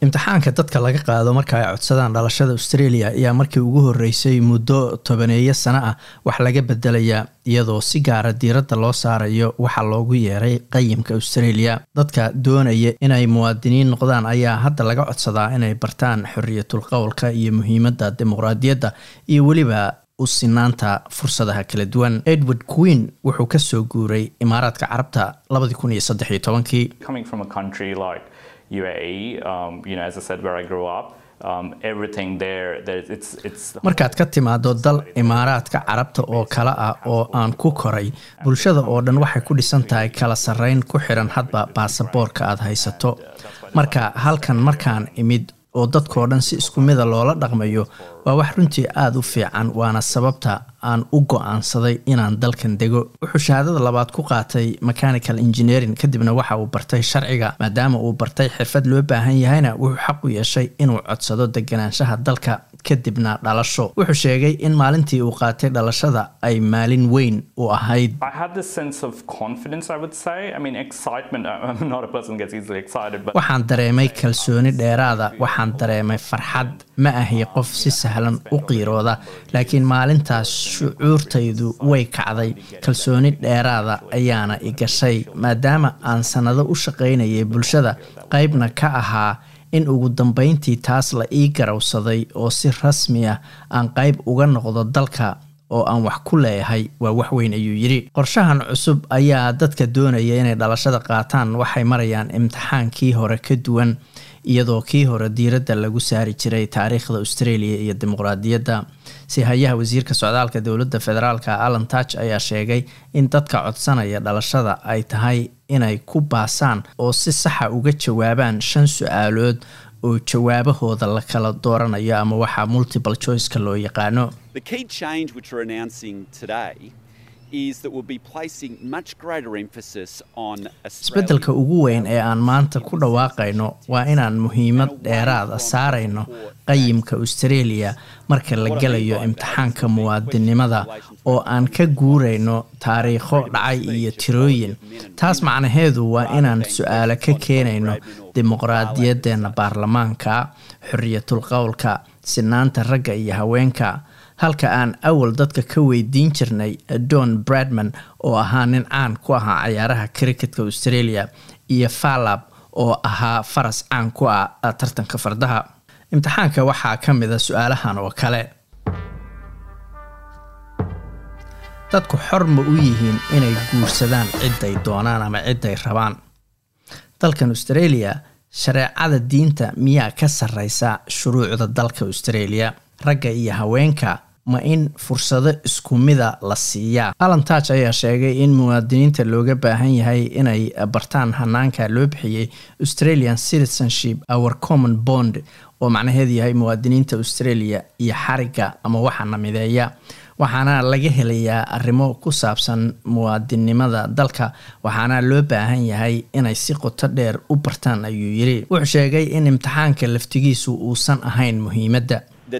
imtixaanka dadka laga qaado marka ay codsadaan dhalashada australia ayaa markii ugu horeysay muddo tobaneeyo sano ah wax laga bedelayaa iyadoo si gaara diiradda loo saarayo waxa loogu yeeray qayimka australia dadka doonaya inay muwaadiniin noqdaan ayaa hadda laga codsadaa inay bartaan xoriyatul qowlka iyo muhiimadda dimuqraadiyadda iyo weliba u sinaanta fursadaha kala duwan edward queen wuxuu kasoo guuray imaaraadka carabta labadii kun iyo saddex iyo tobankii markaad ka timaado dal imaaraadka carabta oo kale ah oo aan ku koray bulshada oo dhan waxay ku dhisan tahay kala sarreyn ku xiran hadba baasaboorka aad haysato marka halkan markaan imid oo dadkao dhan si isku mida loola dhaqmayo waa wax runtii aada u fiican waana sababta aan u go-aansaday inaan dalkan dego wuxuu shahaadada labaad ku qaatay mechanical engineering kadibna waxa uu bartay sharciga maadaama uu bartay xirfad loo baahan yahayna wuxuu xaq u yeeshay inuu codsado deganaanshaha dalka kadibna dhalasho wuxuu sheegay in maalintii uu qaatay dhalashada ay maalin weyn u ahayd waxaan dareemay kalsooni dheeraada waxaan dareemay farxad ma ahi qof si sahlan u qiirooda laakiin maalintaas shucuurtaydu way kacday kalsooni dheeraada ayaana i gashay maadaama aan sannado u shaqaynayay bulshada qaybna ka ahaa in ugu dambeyntii taas la ii garawsaday oo si rasmi ah aan qayb uga noqdo dalka oo aan wax ku leeyahay waa waxweyn ayuu yidhi qorshahan cusub ayaa dadka doonaya inay dhalashada qaataan waxay marayaan imtixaankii hore ka duwan iyadoo kii hore diiradda lagu saari jiray taariikhda australia iyo dimuqraadiyadda si hayaha wasiirka socdaalka dowladda federaalka alan touch ayaa sheegay in dadka codsanaya dhalashada ay tahay inay ku baasaan oo si saxa uga jawaabaan shan su-aalood oo jawaabahooda la kala dooranayo ama waxaa multiple choiceka loo yaqaano isbeddelka ugu weyn ee aan maanta ku dhawaaqayno waa inaan muhiimad dheeraada saarayno qayimka australia marka la gelayo imtixaanka muwaadinimada oo aan ka guurayno taariikho dhacay iyo tirooyin taas macnaheedu waa inaan su-aalo ka keenayno dimuqraadiyadeena baarlamaanka xoriyatul qowlka sinaanta ragga iyo haweenka halka aan awal dadka ka weydiin jirnay don bradman oo ahaa nin caan ku ahaa cayaaraha cricketka australia iyo falab oo ahaa faras caan ku ah tartanka fardaha imtixaanka waxaa ka mid a su-aalahan oo kale dadku xor ma u yihiin inay guursadaan ciday doonaan ama ciday rabaan dalkan australia shareecada diinta miyaa ka sarreysa shuruucda dalka australia ragga iyo haweenka ma in fursado isku mida la siiyaa alan touch ayaa sheegay in muwaadiniinta looga baahan yahay inay bartaan hanaanka loo bixiyey australian citizenship our common bond oo macnaheedu yahay muwaadiniinta australia iyo xariga ama waxa namideeya waxaana laga helayaa arrimo ku saabsan muwaadinimada dalka waxaana loo baahan yahay inay si qoto dheer u bartaan ayuu yiri wuxuu sheegay in imtixaanka laftigiisu uusan ahayn muhiimadda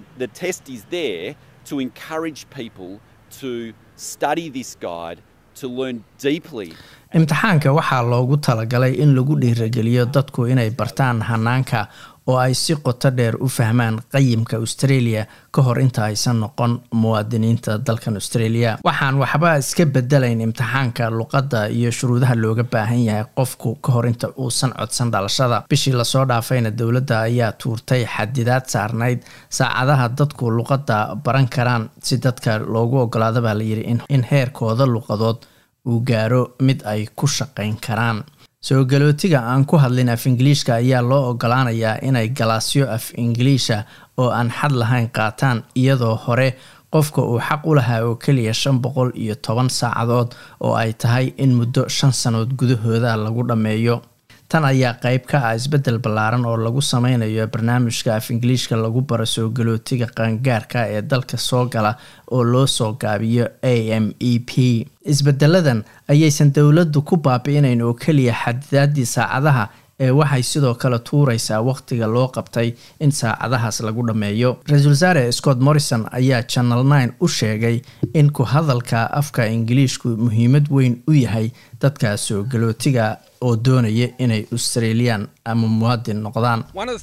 imtixaanka waxaa loogu talagalay in lagu dhiirageliyo dadku inay bartaan hanaanka oo ay si qoto dheer u fahmaan qayimka australia ka hor inta aysan noqon muwaadiniinta dalkan australia waxaan waxba iska bedelayn imtixaanka luqadda iyo shuruudaha looga baahan yahay qofku ka hor inta uusan codsan dhalashada bishii lasoo dhaafayna dowladda ayaa tuurtay xadidaad saarnayd saacadaha dadku luqadda baran karaan si dadka loogu ogolaada baa layidhi in heerkooda luqadood uu gaaro mid ay ku shaqayn karaan soo galootiga aan ku hadlin af ingiliishka ayaa loo ogolaanayaa inay galaasyo af ingiliisha oo aan xad lahayn qaataan iyadoo hore qofka uu xaq u lahaa oo keliya shan boqol iyo toban saacadood oo ay tahay in muddo shan sannood gudahooda lagu dhammeeyo tan ayaa qayb ka ah isbeddel ballaaran oo lagu sameynayo barnaamijka af ingiliishka lagu baro soo galootiga qaangaarka ee dalka soo gala oo loo soo gaabiyo a m e p isbedeladan ayaysan dowladdu ku baabi'inayn oo keliya xadidaadii saacadaha ee waxay sidoo kale tuuraysaa wakhtiga loo qabtay in saacadahaas lagu dhammeeyo ra-iisul wasaare scott morrison ayaa channel nine u sheegay in ku hadalka afka ingiliishku muhiimad weyn u yahay dadka soo galootiga oo doonaya inay australian ama muwaadin noqdaan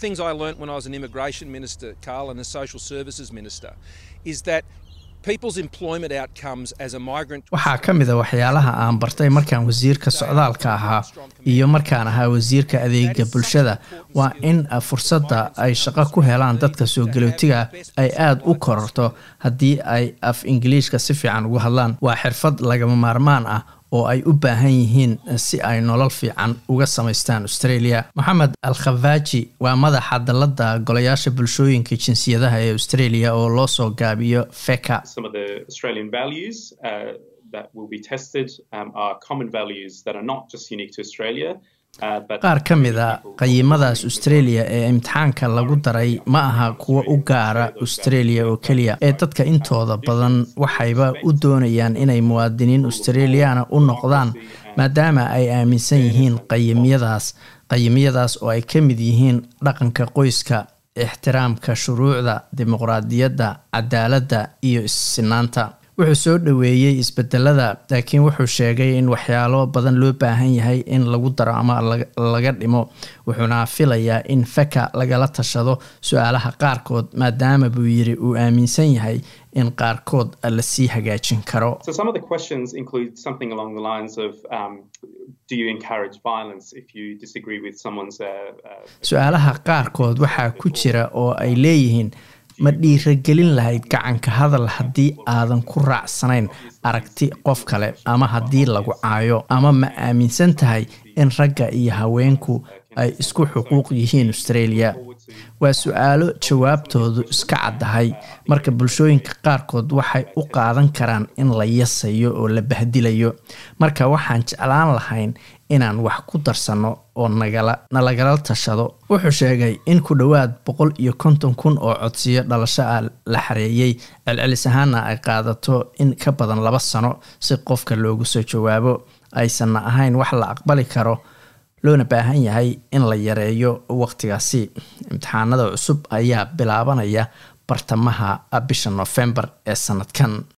waxaa ka mid a waxyaalaha aan bartay markaan wasiirka socdaalka ahaa iyo markaan ahaa wasiirka adeega bulshada waa in fursadda ay shaqo ku helaan dadka soo galootiga ay aada u kororto haddii ay af ingiliishka si fiican ugu hadlaan waa xirfad lagama maarmaan ah oo ay u baahan yihiin si ay nolol fiican uga samaystaan australia moxamed al khafaaji waa madaxa dalladda golayaasha bulshooyinka jinsiyadaha ee australia oo loo soo gaabiyo feka qaar ka mid a qayimadaas australia ee imtixaanka lagu daray ma aha kuwo u gaara australia oo keliya ee dadka intooda badan waxayba u doonayaan inay muwaadiniin australiana u noqdaan maadaama ay aaminsan yihiin qayimyadaas qayimyadaas oo ay ka mid yihiin dhaqanka qoyska ixtiraamka shuruucda dimuqraadiyadda cadaaladda iyo issinaanta wuxuu soo dhoweeyey isbedelada laakiin wuxuu sheegay in waxyaalo badan loo baahan yahay in lagu daro ama laga dhimo wuxuuna filayaa in feka lagala tashado su-aalaha qaarkood maadaama buu yiri uu aaminsan yahay in qaarkood lasii hagaajin karo su-aalaha qaarkood waxaa ku jira oo ay leeyihiin ma dhiiragelin lahayd gacanka hadal haddii aadan ku raacsanayn aragti qof kale ama haddii lagu caayo ama ma aaminsan tahay in ragga iyo haweenku ay isku xuquuq yihiin australia waa su-aalo jawaabtoodu iska caddahay marka bulshooyinka qaarkood waxay u qaadan karaan in la yasayo oo la bahdilayo marka waxaan jeclaan lahayn inaan wax ku darsanno oo nalagala tashado wuxuu sheegay in ku dhowaad boqol iyo konton kun oo codsiyo dhalasho ah la xareeyey celcelis ahaana ay qaadato in ka badan laba sano si qofka loogu soo jawaabo aysanna ahayn wax la aqbali karo loona baahan yahay in la yareeyo waqtigaasi imtixaanada cusub ayaa bilaabanaya bartamaha bisha noofembar ee sanadkan